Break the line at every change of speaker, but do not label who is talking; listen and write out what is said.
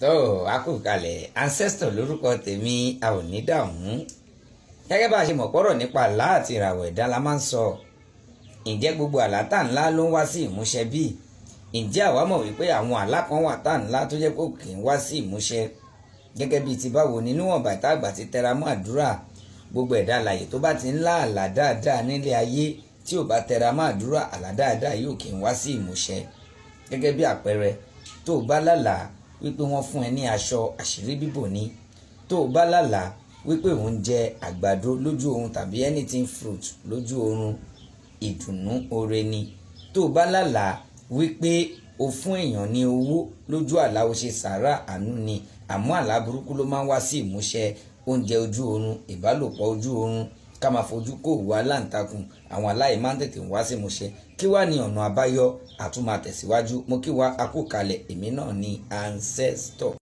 tó a kò kalẹ̀ ancestor lórúkọ tèmi a ò ní dààmú gẹ́gẹ́ bá a ṣe mọ̀ pọ́rọ̀ nípa àlá àti ìràwọ̀ ẹ̀dá la máa ń sọ ǹjẹ́ gbogbo àlá tá ńlá ló ń wá sí ìmúṣẹ bí ǹjẹ́ àwa mọ̀ wípé àwọn àlá kan wà tá ńlá tó jẹ́ pé kì í wá sí ìmúṣẹ gẹ́gẹ́ bíi ti báwo ni níwọ̀n bàtà àgbà ti tẹra mọ́ àdúrà gbogbo ẹ̀dá alààyè tó bá ti ń lá àlá dáadáa nílé ayé tí ò bá tẹra mọ́ àdúrà àlá dáadáa yóò kì í wá sí ìmúṣẹ gẹ́gẹ́ bí àpẹẹrẹ tó o bá lálàá wípé wọ́n fún ẹ ní aṣọ àṣírí bíbò ni tó o bá lálàá wípé òun jẹ àgbàdo lójú oorun tàbí anything fruit lójú oorun ìdùnnú oore ni tó o bá lálàá wípé o fún èèyàn ní owó lójú àlá o ṣe sàárà àánú ni àmọ́ àlá burúkú ló máa ń wá sí ìmúṣẹ oúnjẹ ojú oorun ìbálòpọ̀ ojú oorun ká máa fojú kó òwú aláǹtakùn àwọn aláì máa ń tètè wá sí ìmúṣẹ kí wàá ní ọ̀nà àbáyọ àtúmọ̀ àtẹ̀síwájú mo kí wa akókalẹ̀ èmi náà ní ancestor.